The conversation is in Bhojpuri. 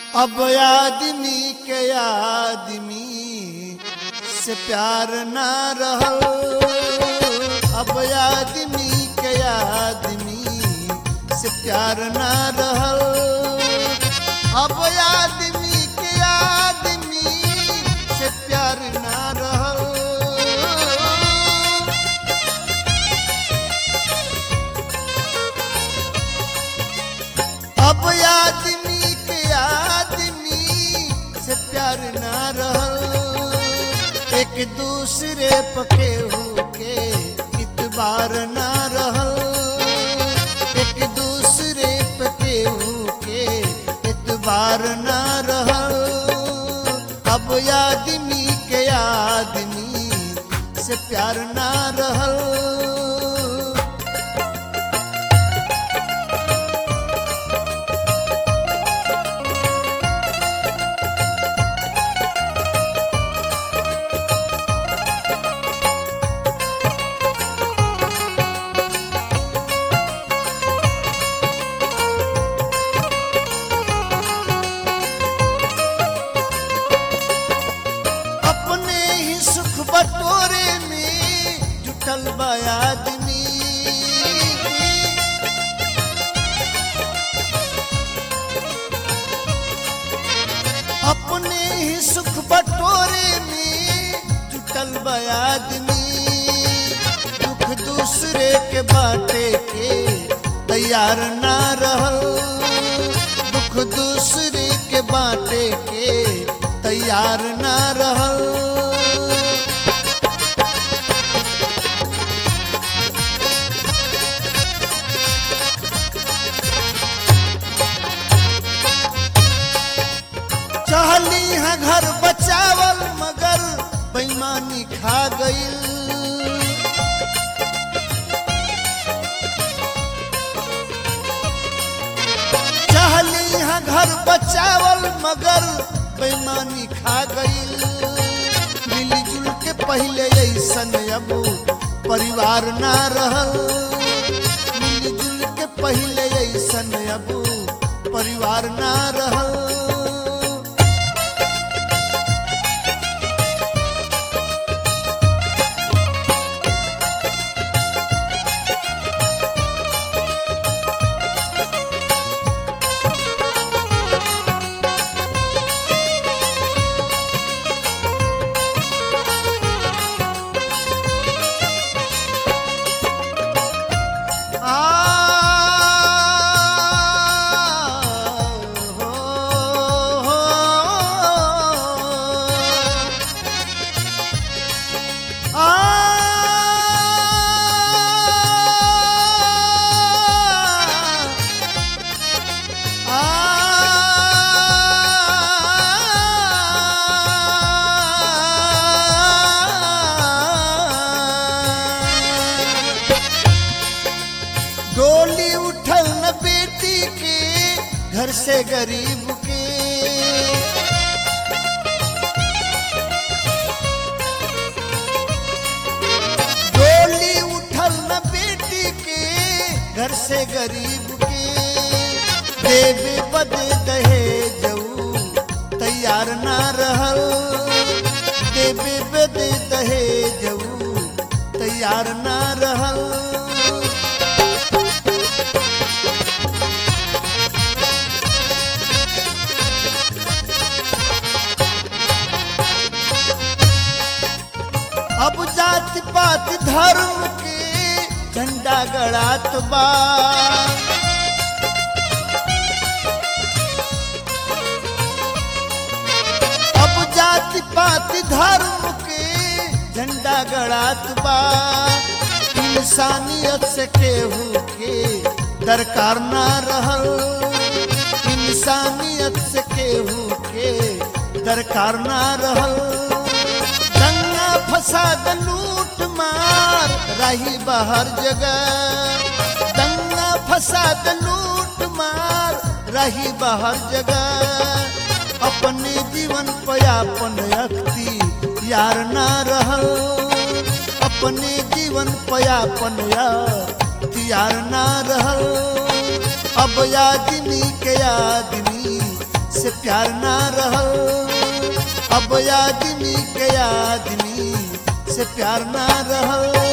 अब आदमी के आदमी से प्यार ना रहल अब आदमी के आदमी से प्यार ना रहल अब आदमी के आदमी से प्यार ना रहल अब आदमी के आदमी से प्यार ना रहल एक दूसरे पके के इतबार ना रहल एक दूसरे पके के इतबार ना रहल अब आदमी के आदमी से प्यार ना रहल अपने ही सुख बटोरे में जुटल बा आदमी अपने ही सुख बटोरे में जुटल बा आदमी दुख दूसरे के बाटे के तैयार ना रहल दुख दूसरे के बाटे के तैयार ना रहल चाहली है घर बचावल मगर बेईमानी खा गईल चाहली है घर बचावल मगर बेईमानी खा गईल मिलजुल के पहले ऐसन अब परिवार ना रहल मिलजुल के पहले ऐसन अब परिवार ना रहल आ हो हो आ डोली उठल न बेटी के घर से गरीब के डोली उठल न बेटी के घर से गरीब के देवे बदे दहे जऊ तैयार ना रहल देवे बदे दहे जऊ तैयार ना रहल अब जात पात धर्म के झंडा गड़ात बा अब जात पात धर्म के झंडा गड़ात बा इंसानियत से केहू के दरकार ना रहल इंसानियत से केहू के दरकार ना रहल दंगा फसाद लूट मार रही बाहर जगह दंगा फसाद लूट मार रही बाहर जगह अपने जीवन पयापन अख्ती यार ना रहल अपने जीवन पयापन यार ना रहल अब आदमी के आदमी से प्यार ना रहल अब आदमी के आदमी से प्यार ना रहल